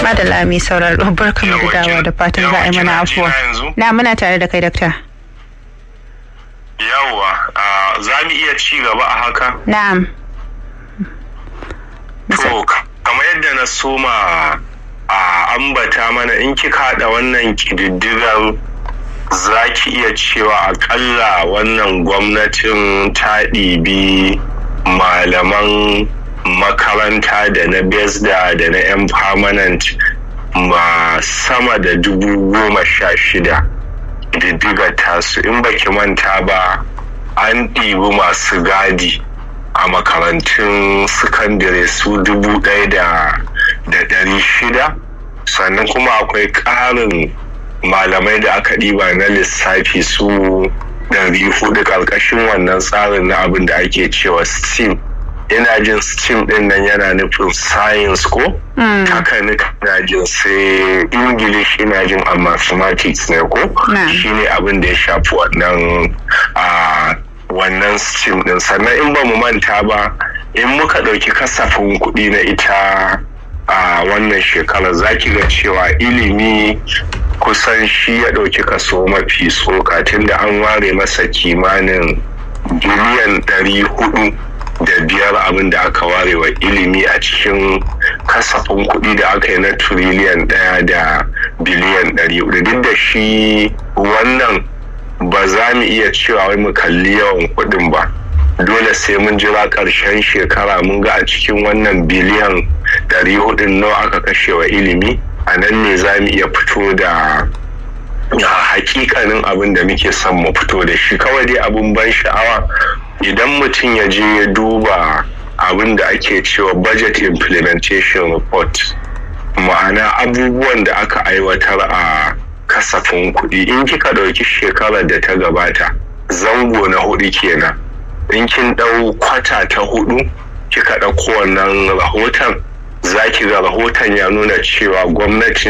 Madalla mai sauraro barkan mu da dawa da fatan za a yi mana afuwa. Na muna tare da kai dakta. Yawwa, za mu iya ci gaba a haka? Na'am. To, kamar yadda na soma a ambata mana in kika haɗa wannan ƙididdigar za ki iya cewa akalla wannan gwamnatin ta ɗibi malaman makaranta da na besda da na yan permanent ma sama da dubu goma sha shida diddiga tasu in baki manta ba an ɗibi masu gadi a makarantun sakandare su dubu ɗaya da ɗari shida sannan kuma akwai ƙarin malamai da aka ɗiba na lissafi su ɗari hudu ƙarƙashin wannan tsarin na abin da ake cewa steam ina jin steam din nan yana nufin science ko haka ina jin sai english ina jin a mathematics ne ko shine abin da ya shafi wannan wannan steam din sannan in ba mu manta ba in muka ɗauki kasafin kuɗi na ita a wannan shekarar za ki ga cewa ilimi kusan shi ya ɗauki kaso mafi tsoka tunda an ware masa kimanin biliyan ɗari hudu da biyar abin da aka ware wa ilimi a cikin kasafin kuɗi da aka yi na turiliyan ɗaya da biliyan ɗari hudu duk da shi wannan ba za mu iya cewa wai mu kalli yawan kuɗin ba dole sai mun jira ƙarshen shekara mun ga a cikin wannan biliyan ɗari hudun nawa aka kashe wa ilimi a nan ne za mu iya fito da hakikanin abin da muke son mu fito da shi kawai dai abin ban sha'awa idan mutum ya je ya duba abin da ake cewa budget implementation report ma'ana abubuwan da aka aiwatar a kasafin kuɗi in kika ɗauki shekarar da ta gabata zango na hudu kenan in kin ɗau kwata ta hudu kika ɗauko wannan rahoton za ki ga rahoton ya nuna cewa gwamnati